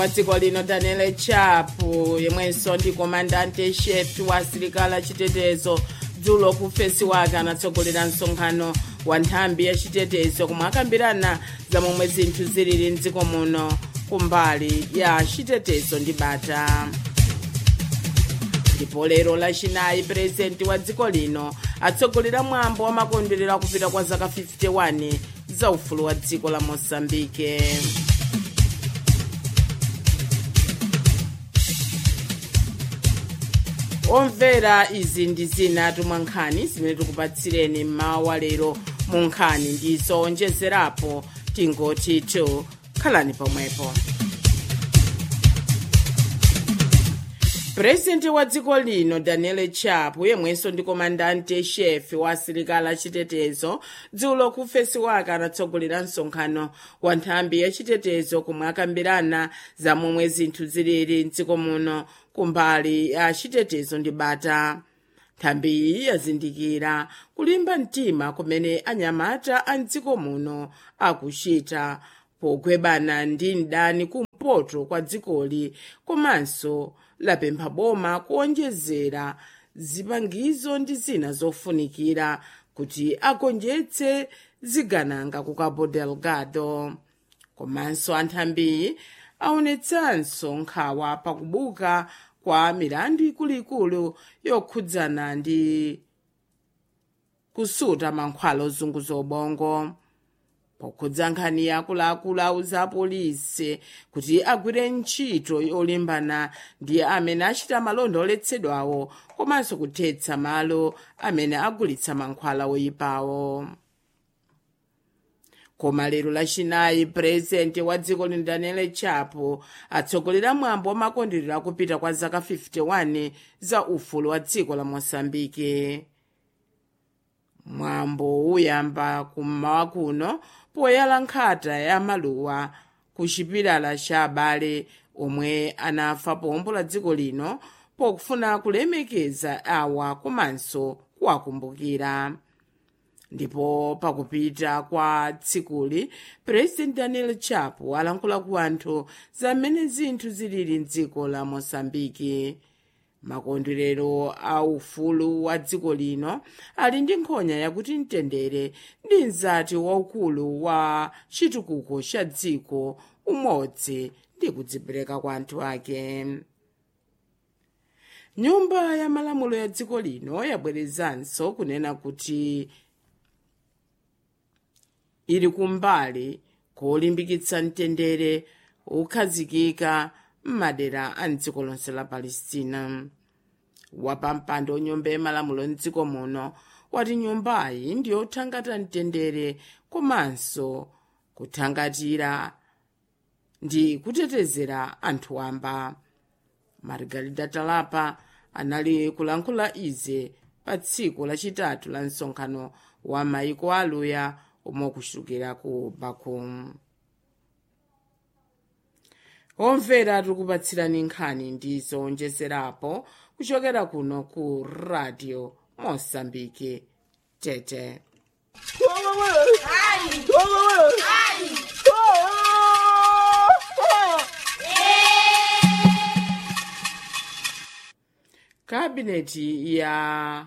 wa dziko lino daniel chapo yemwenso ndi komandante chef wa asilikali achitetezo dzulo ku fesi wake anatsogolera msonkhano wa nthambi ya chitetezo komwe akambirana za momwe zinthu zilili mdziko muno kumbali ya chitetezo ndi bata ndipo lero lachinayi purezidenti wa dziko lino atsogolera mwambo wa makondwerero akupita kwa zaka 51 za ufulu wa dziko la mosambike omvera izi ndi zina tumwa nkhani zimene tikupatsireni mmawa lero mu nkhani ndi zowonjezerapo tingoti tu khalani pomwepo purezidenti wa dziko lino daniel chapo yemwenso ndi komandante chef wa asilikali achitetezo dzulo ku fesi wake anatsogolera msonkhano wa nthambi ya chitetezo komwe akambirana za momwe zinthu zilili mdziko muno kumbali ya chitetezo ndi bata nthambiyi yazindikira kulimba mtima kumene anyamata a mdziko muno akuchita pogwebana ndi mdani kumpoto kwa dzikoli komanso lapempha boma kuonjezera zipangizo ndi zina zofunikira kuti agonjetse zigananga ku cabo delgado komanso anthambiyi aonetsanso nkhawa pakubuka kwa milandu ikuluikulu yokhudzana ndi kusuta mankhwala ozunguza ubongo pokhudza nkhani yakuluakulu auza apolisi kuti agwire ntchito yolimbana ndi amene achita malonda oletsedwawo komanso kuthetsa malo amene agulitsa mankhwala oyipawo koma lero lachinayi purezidenti wa dziko lino daniel chapo atsogolera mwambo wa makondwerero akupita kwa zaka 51 za ufulu wa dziko la mosambike mwambo uyamba kummawa kuno poyala nkhata ya maluwa ku chipilala cha abale omwe anafa pombo la dziko lino pokufuna kulemekeza awa komanso kuwakumbukira ndipo pakupita kwa tsikuli purezidenti daniel chapo alankhula ku anthu zamene zinthu zilili mdziko la mosambiki makondwerero a ufulu wa dziko lino ali ndi nkhonya yakuti mtendere ndi mzati waukulu wa chitukuko cha dziko umodzi ndi kudzipereka kwa anthu ake nyumba ya malamulo ya dziko lino yabwerezanso kunena kuti ili kumbali kolimbikitsa mtendere ukhazikika m'madera a mdziko lonse la palestina wapampando nyumba yamalamulo mdziko muno wati nyumbayi ndiyothangata mtendere komanso kuthangatira ndi kutetezera anthu wamba margarida talapa anali kulankhula ize pa tsiku lachitatu la msonkhano wa maiko aluya omwe kuchokera ku bakum omvera tikupatsirani nkhani ndi zowonjezerapo kuchokera kuno ku radio mosambike tete kabineti ya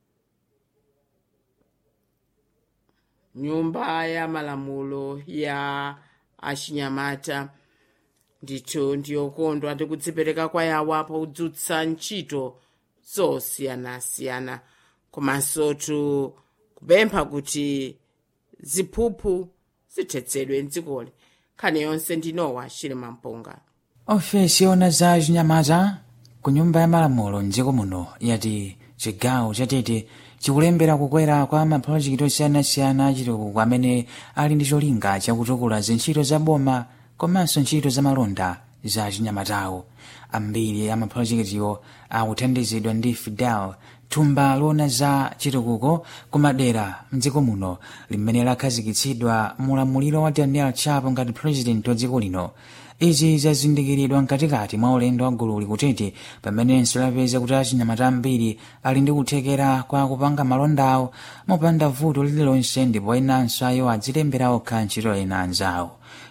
nyumba ya malamulo ya achinyamata ndithu ndiyokondwa ndi kudzipereka kwa yawo apo kudzutsa ntchito zosiyanasiyana komanso tu kupempha kuti ziphuphu zithetsedwe mdzikoli nkhani yonse ndinowa chilima mpunga ofesi yona za chinyamata ku nyumba ya malamulo mdziko muno yati chigawo chatete chikulembera kukwera kwa mapulojekiti osiyanasiyana achitukuko amene ali ndi cholinga chakutukula zintchito za boma komanso ntchito za malonda za chinyamatawo ambiri a mapulojekitiwo akuthandizidwa ndi fidel thumba lona za chitukuko kumadera mdziko muno limene lakhazikitsidwa mulamuliro wa daniel chapo ngati president wa dziko lino izi zazindikiridwa mkatikati mwa ulendo wa gululi kutete pamenenso lapeza kuti achinyamata ambiri ali ndi kuthekera kwa kupanga malondawo mopanda vuto lililonse ndipo enanso ayo adzilembera okha ntchito ena anzawo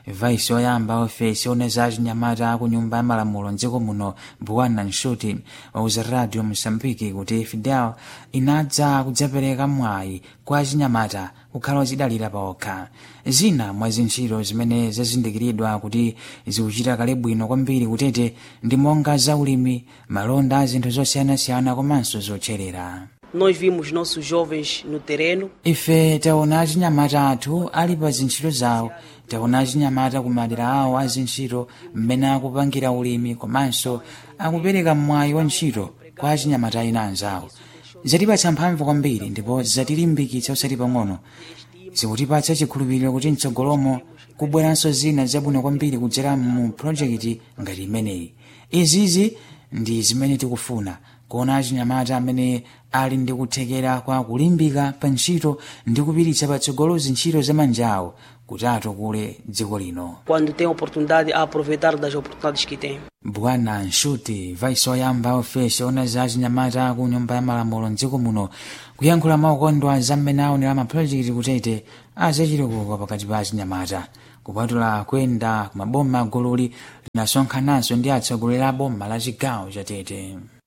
vaisi oyamba ofesi ona za chinyamata ku nyumba ya malamulo mdziko muno bwana nshuti wauza radio mosambiki kuti fidel inadza kudzapereka mwayi kwa chinyamata kukhala ochidalira paokha zina mwa zintchito zimene zazindikiridwa kuti zikuchita kale bwino kwambiri kutete ndi monga zaulimi malonda a zinthu zosiyanasiyana komanso zotcherera Nós vimos nossos jovens no terreno, ife taona achinyamata athu ali pa zintchito zawo taona achinyamata ku madera awo a zintchito mmene akupangira ulimi komanso akupereka mwayi wa ntchito kwa achinyamata ena anzawo zatipatsa mphamvu kwambiri ndipo zatilimbikitsa usati pang'ono zikutipatsa chikhulupiriro kuti mtsogolomo kubweranso zina zabwino kwambiri kudzera mu projekiti ngati imeneyi izizi ndi zimene tikufuna kuona achinyamata amene ali ndi kuthekera kwa kulimbika pa ntchito ndi kupiritsa patsogolo zintchito za manja awo kuti atukule dziko lino quando tem oportunidade, a aproveitar das oportunidades que tem. bwana nshuti vaisi oyamba ofesi ona za achinyamata ku nyumba ya malamulo mdziko muno kuyankhula maukondwa za mmene aonera mapulojekiti kutete azachilikuko pakati pa achinyamata kupatula kuyenda ku maboma gululi linasonkhananso ndi atsogoleri a boma la chigawo cha tete